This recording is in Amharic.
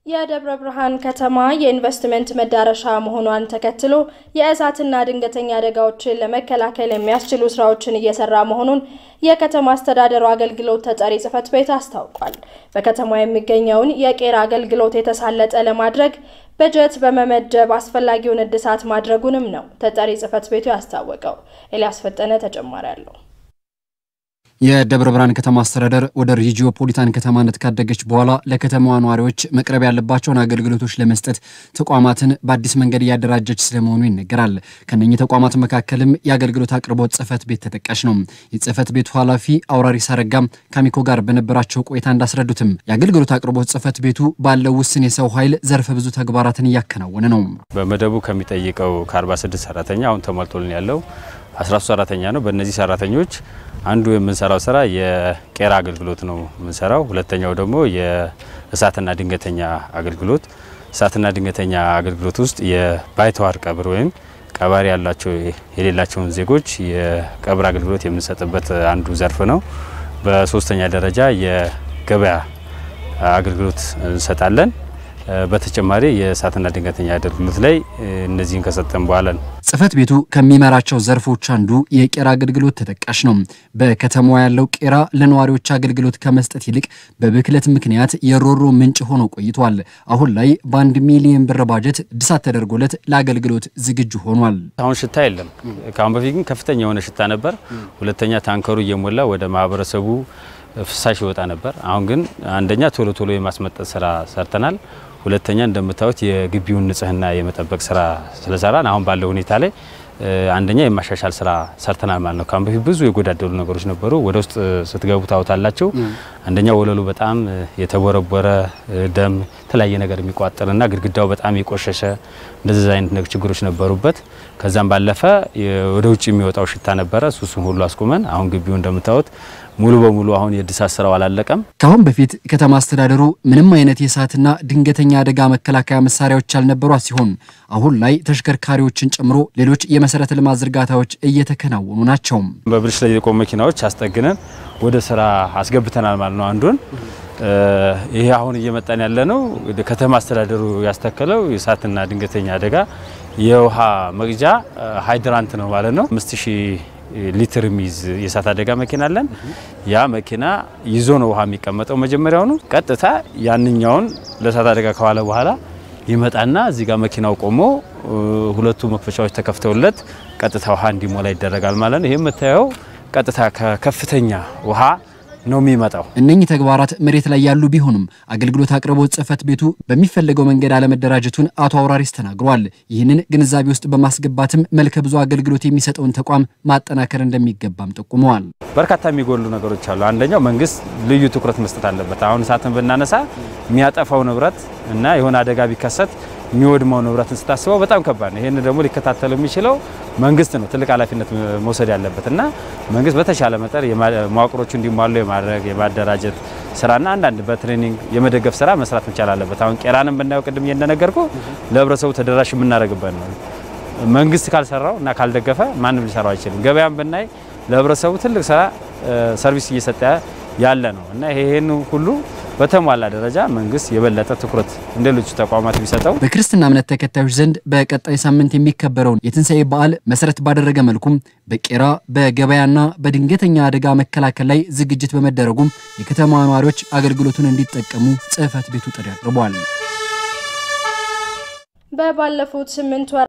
የደብረ ብርሃን ከተማ የኢንቨስትመንት መዳረሻ መሆኗን ተከትሎ የእሳትና ድንገተኛ አደጋዎችን ለመከላከል የሚያስችሉ ስራዎችን እየሰራ መሆኑን የከተማ አስተዳደሩ አገልግሎት ተጠሪ ጽሕፈት ቤት አስታውቋል። በከተማ የሚገኘውን የቄራ አገልግሎት የተሳለጠ ለማድረግ በጀት በመመደብ አስፈላጊውን እድሳት ማድረጉንም ነው ተጠሪ ጽሕፈት ቤቱ ያስታወቀው። ኤልያስ ፈጠነ ተጨማሪ አለው። የደብረ ብርሃን ከተማ አስተዳደር ወደ ሪጂኦፖሊታን ከተማነት ካደገች በኋላ ለከተማዋ ነዋሪዎች መቅረብ ያለባቸውን አገልግሎቶች ለመስጠት ተቋማትን በአዲስ መንገድ እያደራጀች ስለመሆኑ ይነገራል። ከነኚህ ተቋማት መካከልም የአገልግሎት አቅርቦት ጽሕፈት ቤት ተጠቃሽ ነው። የጽሕፈት ቤቱ ኃላፊ አውራሪስ አረጋም ከአሚኮ ጋር በነበራቸው ቆይታ እንዳስረዱትም የአገልግሎት አቅርቦት ጽሕፈት ቤቱ ባለው ውስን የሰው ኃይል ዘርፈ ብዙ ተግባራትን እያከናወነ ነው። በመደቡ ከሚጠይቀው ከ46 ሰራተኛ አሁን ተሟልቶልን ያለው 13 ሰራተኛ ነው። በእነዚህ ሰራተኞች አንዱ የምንሰራው ስራ የቄራ አገልግሎት ነው የምንሰራው። ሁለተኛው ደግሞ የእሳትና ድንገተኛ አገልግሎት። እሳትና ድንገተኛ አገልግሎት ውስጥ የባይተዋር ቀብር ወይም ቀባሪ ያላቸው የሌላቸውን ዜጎች የቀብር አገልግሎት የምንሰጥበት አንዱ ዘርፍ ነው። በሶስተኛ ደረጃ የገበያ አገልግሎት እንሰጣለን። በተጨማሪ የእሳትና ድንገተኛ አገልግሎት ላይ እነዚህን ከሰጠን በኋላ ነው ጽሕፈት ቤቱ ከሚመራቸው ዘርፎች አንዱ የቄራ አገልግሎት ተጠቃሽ ነው። በከተማዋ ያለው ቄራ ለነዋሪዎች አገልግሎት ከመስጠት ይልቅ በብክለት ምክንያት የሮሮ ምንጭ ሆኖ ቆይቷል። አሁን ላይ በአንድ ሚሊዮን ብር ባጀት እድሳት ተደርጎለት ለአገልግሎት ዝግጁ ሆኗል። አሁን ሽታ የለም። ከአሁን በፊት ግን ከፍተኛ የሆነ ሽታ ነበር። ሁለተኛ ታንከሩ እየሞላ ወደ ማህበረሰቡ ፍሳሽ ይወጣ ነበር። አሁን ግን አንደኛ ቶሎ ቶሎ የማስመጠጥ ስራ ሰርተናል። ሁለተኛ እንደምታዩት የግቢውን ንጽህና የመጠበቅ ስራ ስለሰራን አሁን ባለው ሁኔታ ላይ አንደኛ የማሻሻል ስራ ሰርተናል ማለት ነው። ካሁን በፊት ብዙ የጎዳደሉ ነገሮች ነበሩ። ወደ ውስጥ ስትገቡ ታውታላችሁ። አንደኛ ወለሉ በጣም የተቦረቦረ ደም፣ የተለያየ ነገር የሚቋጠርና ግድግዳው በጣም የቆሸሸ እንደዚህ አይነት ችግሮች ነበሩበት። ከዛም ባለፈ ወደ ውጭ የሚወጣው ሽታ ነበረ። እሱን ሁሉ አስቁመን አሁን ግቢው እንደምታዩት ሙሉ በሙሉ አሁን የእድሳት ስራው አላለቀም። ከአሁን በፊት ከተማ አስተዳደሩ ምንም አይነት የእሳትና ድንገተኛ አደጋ መከላከያ መሳሪያዎች ያልነበሯት ሲሆን አሁን ላይ ተሽከርካሪዎችን ጨምሮ ሌሎች የመሰረተ ልማት ዝርጋታዎች እየተከናወኑ ናቸው። በብልሽ ላይ የቆሙ መኪናዎች አስጠግነን ወደ ስራ አስገብተናል ማለት ነው። አንዱን ይሄ አሁን እየመጣን ያለ ነው። ከተማ አስተዳደሩ ያስተከለው የእሳትና ድንገተኛ አደጋ የውሃ መቅጃ ሃይድራንት ነው ማለት ነው። አምስት ሺህ ሊትር የሚይዝ የእሳት አደጋ መኪና አለን። ያ መኪና ይዞ ነው ውሃ የሚቀመጠው። መጀመሪያውኑ ቀጥታ ያንኛውን ለእሳት አደጋ ከዋለ በኋላ ይመጣና እዚህ ጋር መኪናው ቆሞ ሁለቱ መክፈቻዎች ተከፍተውለት ቀጥታ ውሃ እንዲሞላ ይደረጋል ማለት ነው። ይህ የምታየው ቀጥታ ከከፍተኛ ውሃ ነው የሚመጣው። እነኚህ ተግባራት መሬት ላይ ያሉ ቢሆኑም አገልግሎት አቅርቦት ጽሕፈት ቤቱ በሚፈለገው መንገድ አለመደራጀቱን አቶ አውራሪስ ተናግረዋል። ይህንን ግንዛቤ ውስጥ በማስገባትም መልከ ብዙ አገልግሎት የሚሰጠውን ተቋም ማጠናከር እንደሚገባም ጠቁመዋል። በርካታ የሚጎሉ ነገሮች አሉ። አንደኛው መንግስት ልዩ ትኩረት መስጠት አለበት። አሁን እሳትን ብናነሳ የሚያጠፋው ንብረት እና የሆነ አደጋ ቢከሰት የሚወድመው ንብረትን ስታስበው በጣም ከባድ ነው። ይህን ደግሞ ሊከታተሉ የሚችለው መንግስት ነው ትልቅ ኃላፊነት መውሰድ ያለበት እና መንግስት በተሻለ መጠን መዋቅሮቹ እንዲሟሉ የማድረግ የማደራጀት ስራና አንዳንድ በትሬኒንግ የመደገፍ ስራ መስራት መቻል አለበት። አሁን ቄራንም ብናየው ቅድም እንደነገርኩ ለህብረተሰቡ ተደራሽ የምናደርግበት ነው። መንግስት ካልሰራው እና ካልደገፈ ማንም ሊሰራው አይችልም። ገበያም ብናይ ለህብረተሰቡ ትልቅ ስራ ሰርቪስ እየሰጠ ያለ ነው እና ይሄን ሁሉ በተሟላ ደረጃ መንግስት የበለጠ ትኩረት እንደ ሌሎቹ ተቋማት ቢሰጠው። በክርስትና እምነት ተከታዮች ዘንድ በቀጣይ ሳምንት የሚከበረውን የትንሣኤ በዓል መሰረት ባደረገ መልኩም በቄራ በገበያና በድንገተኛ አደጋ መከላከል ላይ ዝግጅት በመደረጉም የከተማ ነዋሪዎች አገልግሎቱን እንዲጠቀሙ ጽሕፈት ቤቱ ጥሪ አቅርቧል። በባለፉት ስምንት ወራት